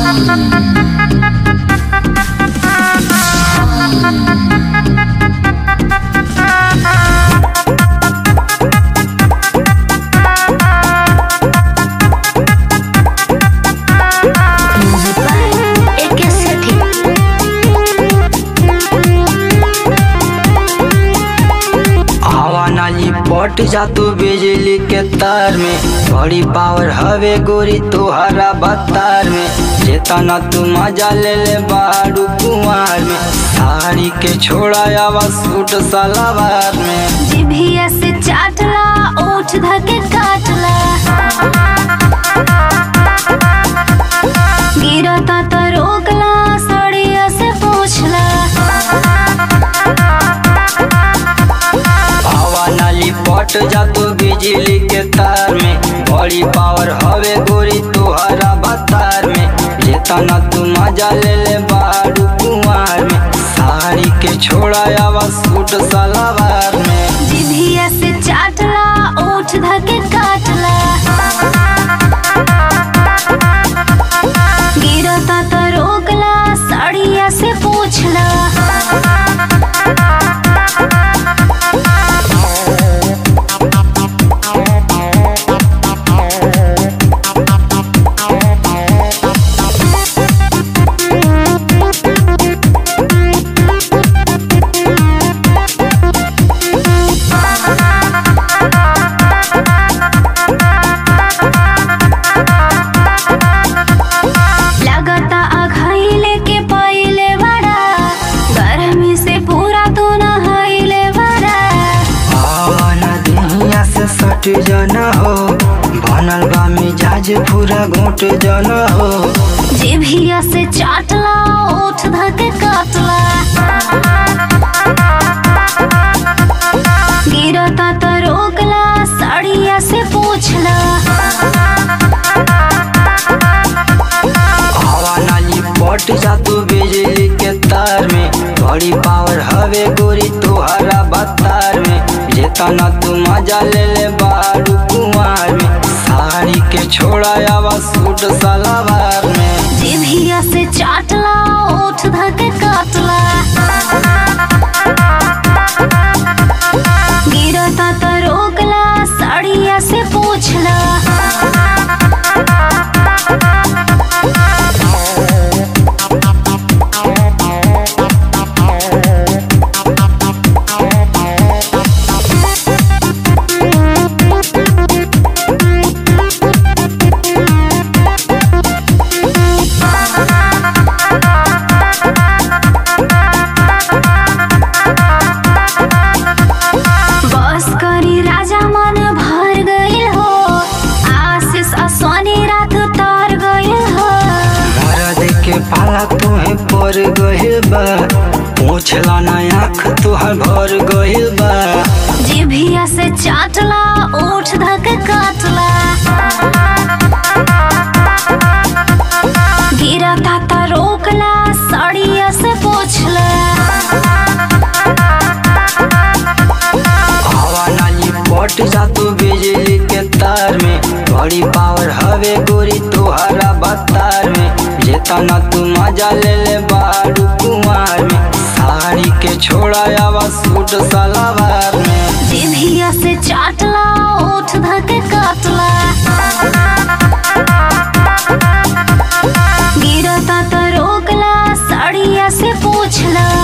एके सेठी हवा नाली पट जा तू बिजली के तार में बड़ी पावर हवे गोरी तोहरा बतार में जेतना तू मजा ले ले बारू कुमार में साड़ी के छोड़ा आवा सूट सलवार में जिभिया से चाटला ओठ धके काटला गिरता त रोकला सड़िया से पूछला हवा नाली पट जा तू बिजली के तार में बड़ी पावर हवे गोरी तोहरा बतार में जेतना तू मजा ले ले बारू कुमार में साड़ी के छोड़ा आवा सूट सलवार में जिभिया से चाटला ओठ धके काटला गिरता त रोकला सड़िया से पूछला लगता अघाइले के पहिले बड़ा गर्मी से पूरा तू नहाइले बड़ा आवाना दुनिया से सट जाना हो बनल बा मिजाज पूरा घोट जाना हो जिभिया से चाटला ओठ धके काटला गिरता त रोकला साड़िया से पूछला हवा नाली पट जा तू बिजली के तार में बड़ी पावर हवे गोरी तोहरा बतार में जेतना तू मजा ले ले बारू कुमार में साड़ी के छोड़ा आवा सूट सलवार में जिभिया से चाटला ओठ धके काटला गिरता त रोकला साड़िया से पूछला बस करी राजा मन भर गइल हो आशीष असोनी रात तर गइल हो मरद के पाला तुहे पर गहिल बा पूछला ना आँख तुहर भर गहिल बा जिभिया से चाटला ओठ धक काटला गिरता त रोकला सड़िया से पूछला हवा नाली पट जा तू बिजली के तार में बड़ी पावर हवे गोरी तोहरा बतार में जेतना तू मजा ले ले बारू कुमार में साड़ी के छोड़ा आवा सूट सलवार में जिभिया से चाटला ओठ धक काटला गिरता त रोकला साड़िया से पूछला